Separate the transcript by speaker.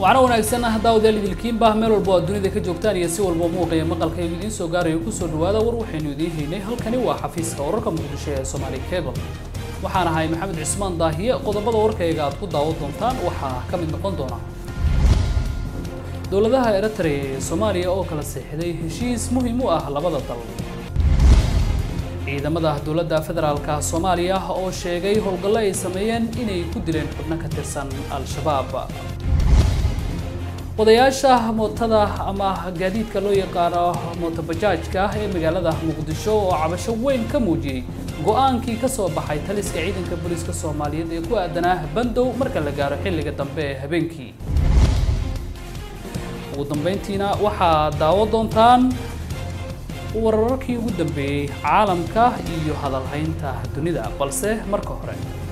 Speaker 1: waxaana wanaagsan ah daawadayaal idilkiinba meel walba oo dunida ka joogtaan iyo si walba muuqaya maqalka igu idiin soo gaarayo kusoo dhawaada war waxaynu idiin haynay halkani waa xafiiska wararka muqdisho ee Somali Cable waxaan ahay maxamed cismaan daahiye qodobada warkayga aad ku daawan doontaan waxaa ka mid noqon doona dowladaha Eritrea iyo Soomaaliya oo kala saxiixday heshiis muhiim u ah labada dal ciidamada dowladda federaalka Soomaaliya oo sheegay howlgallo ay sameeyeen inay ku dileen xubno ka tirsan al-shabaab wadayaasha mootada ama gaadiidka loo yaqaano mootobajaajka ee magaalada muqdisho oo cabasho weyn ka muujiyey go-aankii ka soo baxay taliska ciidanka booliiska soomaaliyeed ee ku aadanaa bandow marka la gaaro xilliga dambe ee habeenkii ugu dambeyntiina waxaad daawo doontaan wararkii ugu dambeeyey caalamka iyo hadalhaynta dunida balse marka hore